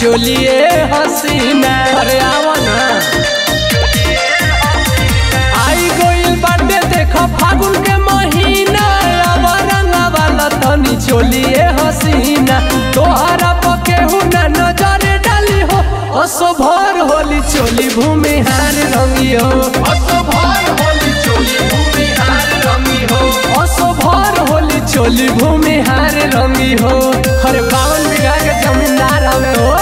चोलिए हसीना अरे आवा ना आई गोइल बाटे देखो फागुन के महीना अब रंगा वाला तनी चोलिए हसीना तोहरा पकेहू ना नजर डाली हो असो भर होली चोली भूमि हार रंगी हो असो भर होली चोली भूमि हार रंगी हो असो भर होली चोली भूमि हार रंगी हो हरे बावन बीघा के जमींदार हवे हो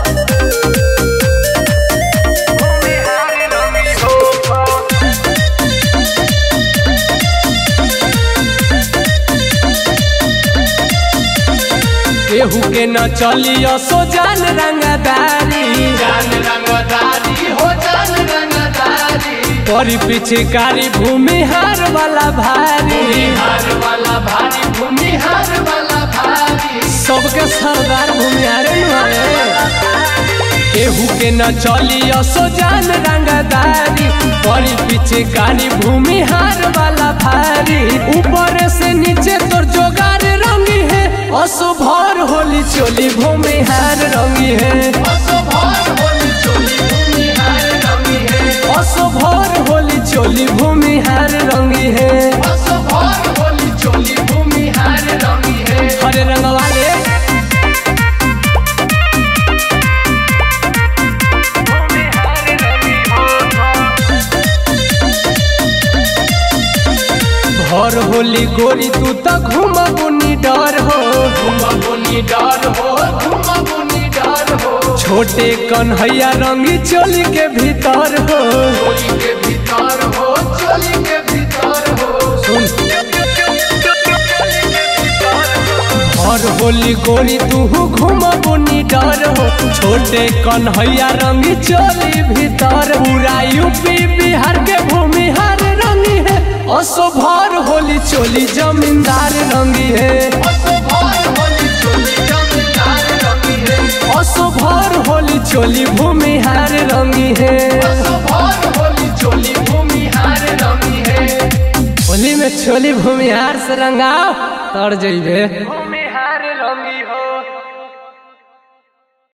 केहू के न चलियो सो जान रंगदारी जान रंगदारी हो जान रंगदारी परी पिछकारी भूमि हार वाला भारी हार वाला भारी भूमि हार वाला भारी सबके सरदार भूमिहारे नुआरे केहू के न चलियो सो जान रंगदारी परी पिछकारी भूमि हार वाला भारी ऊपर से नीचे तोर जोगार रंगी है असो भर होली चोली भूमि हार रंगी है असो भर होली चोली भूमि हार रंगी है असो भर होली चोली भूमि हार रंगी है असो भर होली चोली भूमि हार रंगी है हरे रंग वाले भर होली गोरी तू तो घूम बुनी डर हो घुमबुनी डर हो घुमबुनी डर हो छोटे कन्हैया रंगी चोली के भीतर हो चोली के भीतर हो चोली के भीतर हो सुन भर होली गोरी तू घूम बुनी डर हो छोटे कन्हैया रंगी चोली भीतर पूरा यूपी बिहार के भूमि हार रंगी है असो भर होली चोली जमींदार रंगी है असो भर होली चोली जमींदार रंगी है असो भर होली चोली भूमि हार रंगी है असो भर होली चोली भूमि हार रंगी है होली में चोली भूमि हार से रंगाओ तर जइबे